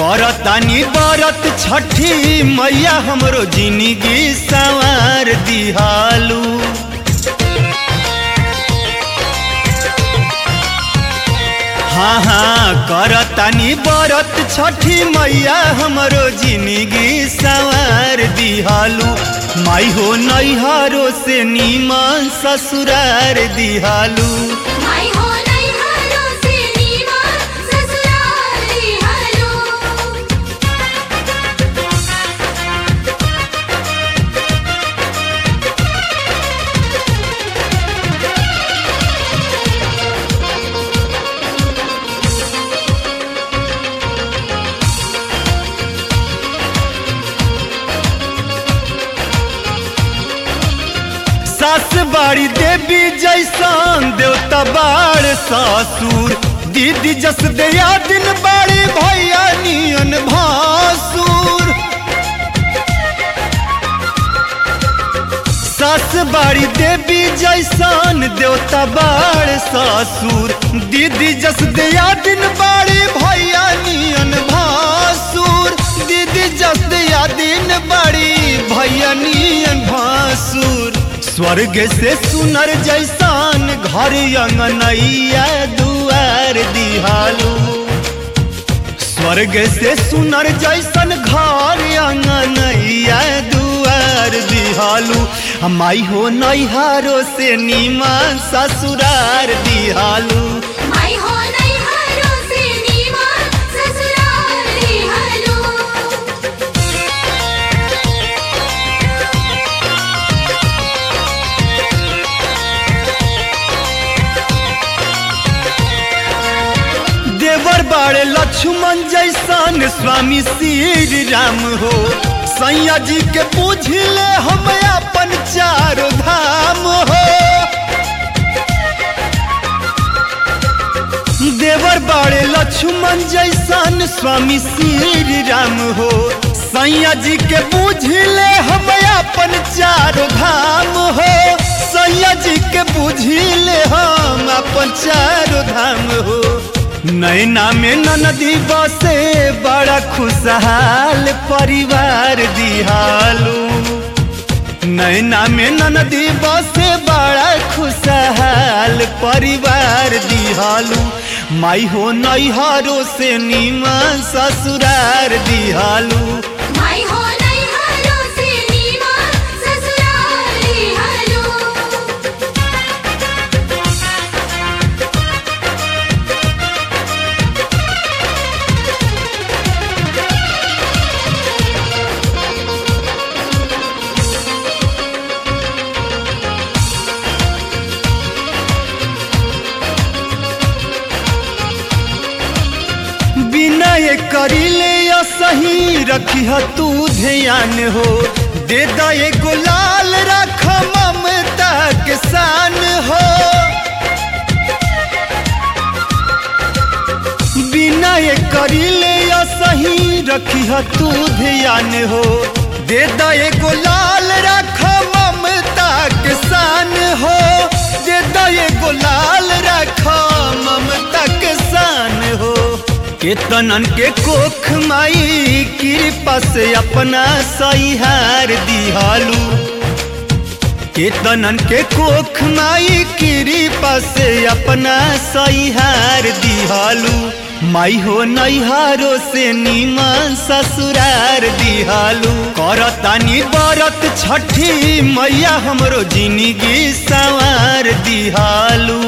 करतानी बरत छठी मैया हमरो जिंदगी संवार दिहालू हाँ हाँ करतानी बरत छठी मैया हमरो जिंदगी संवार दिहालू माई हो नैहरो से नीमन ससुरार दिहालू माई हो नहीं हालो से नीमा ससुराली हालो सास बाड़ी देवी जैसन देवता बाड़ ससुर दीदी जस दया दिन बाड़ी भैया नियन भासुर सास बाड़ी देवी जैसन देवता बाड़ ससुर दीदी जस दया दिन बाड़ी भैया नियन भासुर दीदी जस दया दिन बाड़ी भैया नियन भासुर स्वर्ग से सुनर जैसान घर अंगनैया दुआर दिहालू स्वर्ग से सुनर जैसन घर अंगनैया दुआर दिहालू आ माई हो नैहारो से नीमन ससुरार दिहालू माई हो नहीं हालो से नीमा ससुराली हालो देवर बाड़े लक्ष्मण जैसन स्वामी श्री राम हो सैया जी के पूछले हम अपन चारो धाम हो देवर बाड़े लक्ष्मण जैसन स्वामी श्री राम हो सैया जी के बुझले हम अपन चारो धाम हो सैया जी के बुझले हम अपन चारो धाम हो नैना में ननदी बसे बड़ा खुशहाल परिवार दिहालू नैना में ननदी बसे बड़ा खुशहाल परिवार दिहालू माई हो नैहरो से नीमन ससुरार दिहालू माई हो नहीं हालो से नीमा ससुराली हालो बिना ये करीले या सही रखी तू ध्यान हो दे दा ये गुलाल रख ममता के सान हो बिना ये करीले या सही रखी तू ध्यान हो दे दा ये गुलाल रख ममता के सान हो दे दा ये गुलाल रख ममता के सान हो केतनन के कोख माई कृपा से अपना सहिहार दिहालू केतनन के कोख माई कृपा से अपना सहिहार दिहालू माई हो नैहारो से नीमन ससुरार दिहालू करतानी बरत छठी मैया हमरो जिंदगी संवार दिहालू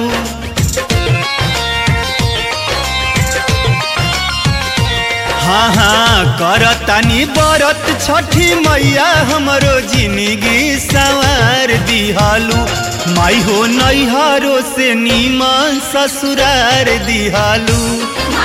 हाँ हाँ करतानी बरत छठी मैया हमरो जिंदगी संवार दिहालू माई हो नैहरो से नीमन ससुरार दिहालू